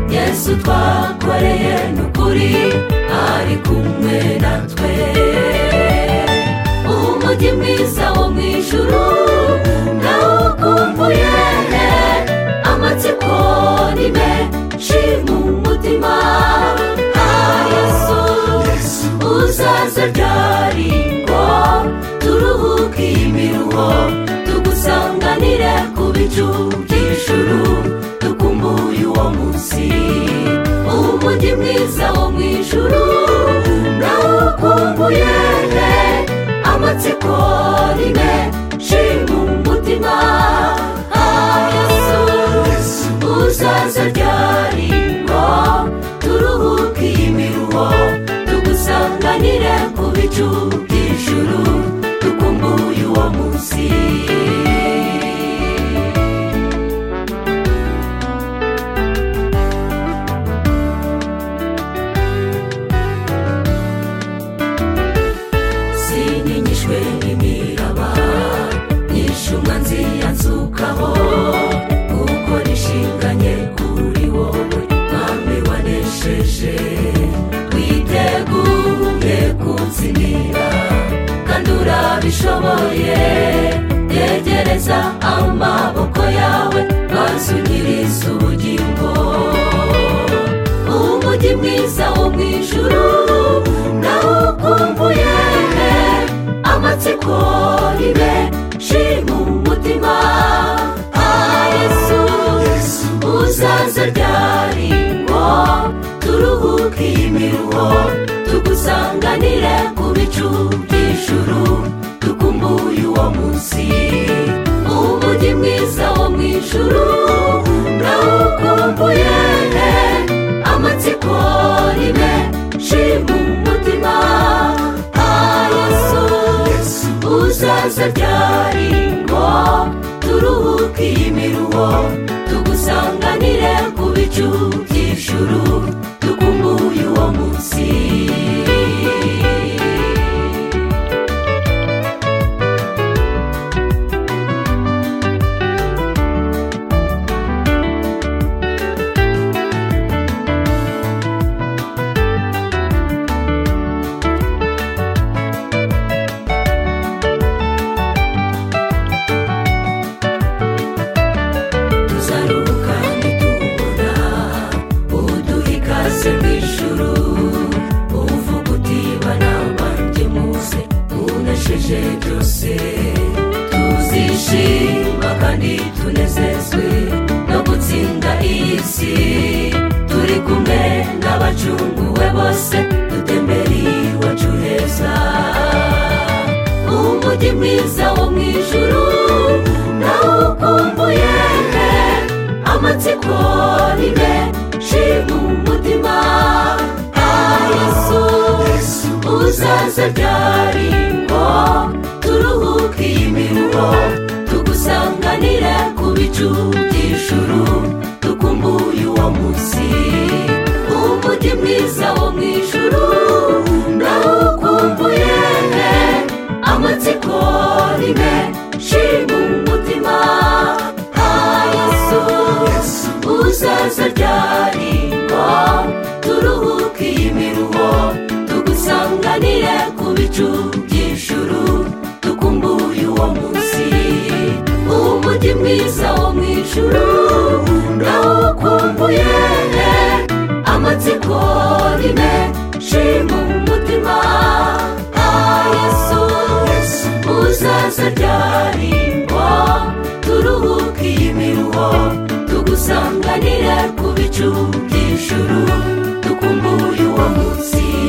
yesu twakoreye ni ukuri ari kumwe natwe uwo mujyi mwiza wo mu ijuru nawukumbuye amatsiko ni menshi mu mutima ha yesu uzaza ryari ngo turuhuke iyi miruho tugusanganire ku bicu by'ijuru dukumbuye uwo munsi umujyi mwiza wo mu ijuru nawukumbuye amatsiko ni menshi mu mutima ha yesu uzaza ryari ngo turuhuke iyi miruho dusanganire ku bicu by'ijuru dukumbuye uwo munsi sinyigishwe n'imiraba nyinshi umwanzi yanzukaho kuko nishinganye kuri wowe mwami wanesheje twiteguye kunsinira kandi urabishoboye yegereza amaboko yawe maze unyiriza ubugingo umujyi mwiza wo mu ijuru nawukumbuye amatsiko ni menshi mu mutima ha yesu uzaza ryari ngo turuhuke iyi miruho tugusanganire ku bicu by'ijuru dukumbuye uwo munsi umujyi mwiza wo mu ijuru nawukumbuye amatsiko ni menshi mu mutima ha yesu uzaza ryari ngo turuhuke iyi miruho tugusanganire ku bicu by'ijuru dukumbuye uwo munsi tuzaruhuka nitubona uduha ikaze mu ijuru uvuga uti bana banjye muze munasheje byose tuzishima kandi tunezezwe no gutsinda iyi si turi kumwe n'abacunguwe bose dutembere iwacu heza umujyi mwiza wo mu ijuru nawukumbuye amatsiko ni menshi mu mutima ha yesu uzaza ryari ngo turuhuke iyi miruho tugusanganire ku bicu by'ijuru dukumbuye uwo munsi umujyi mwiza wo mu ijuru nawukumbuye amatsiko ni menshi mu mutima ha yesu uzaza ryari ngo turuhuke iyi miruho tugusanganire ku bicu by'ijuru dukumbuye uwo munsi umujyi mwiza wo mu ijuru nawukumbuye amatsiko ni menshi mu mutima ha yesu uzaza ryari ngo turuhuke iyi miruho tugusanganire ku bicu by'ijuru dukumbuye uwo munsi